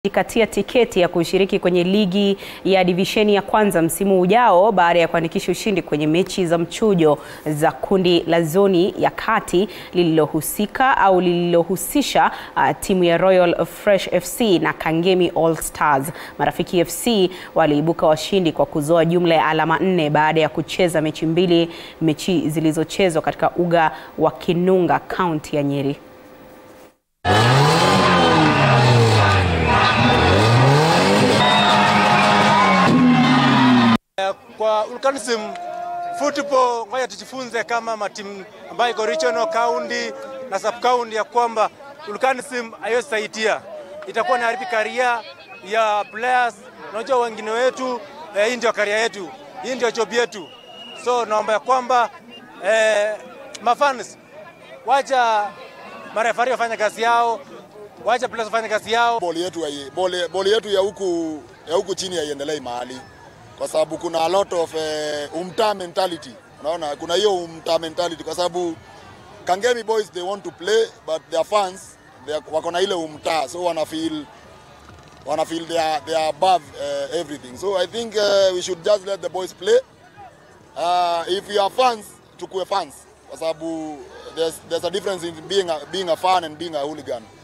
jikatia tiketi ya kushiriki kwenye ligi ya divisheni ya kwanza msimu ujao baada ya kuandikisha ushindi kwenye mechi za mchujo za kundi la zoni ya kati lililohusika au lililohusisha uh, timu ya Royal Fresh FC na Kangemi All Stars. Marafiki FC waliibuka washindi kwa kuzoa jumla ya alama nne baada ya kucheza mechi mbili, mechi zilizochezwa katika uga wa Kinunga, kaunti ya Nyeri. Kwa Volcanism football, ngoja tujifunze kama matimu ambayo iko regional county na sub county ya kwamba Volcanism hayosaidia, itakuwa na haribi karia ya players. Unajua wengine wetu eh, hii ndio karia yetu, hii ndio job yetu, so naomba ya kwamba eh, mafans wacha marefari wafanya kazi yao, wacha players wafanya kazi yao. Boli yetu, boli, boli yetu ya huku ya huku chini haiendelei mahali kwa sababu kuna a lot of uh, umtaa mentality. Unaona, kuna hiyo umtaa mentality kwa sababu Kangemi boys they want to play but their fans they are, wako na ile umtaa so wana feel wana feel they are, they are above uh, everything so I think uh, we should just let the boys play uh, if you are fans tukue fans kwa sababu there's, there's a difference in being a, being a fan and being a hooligan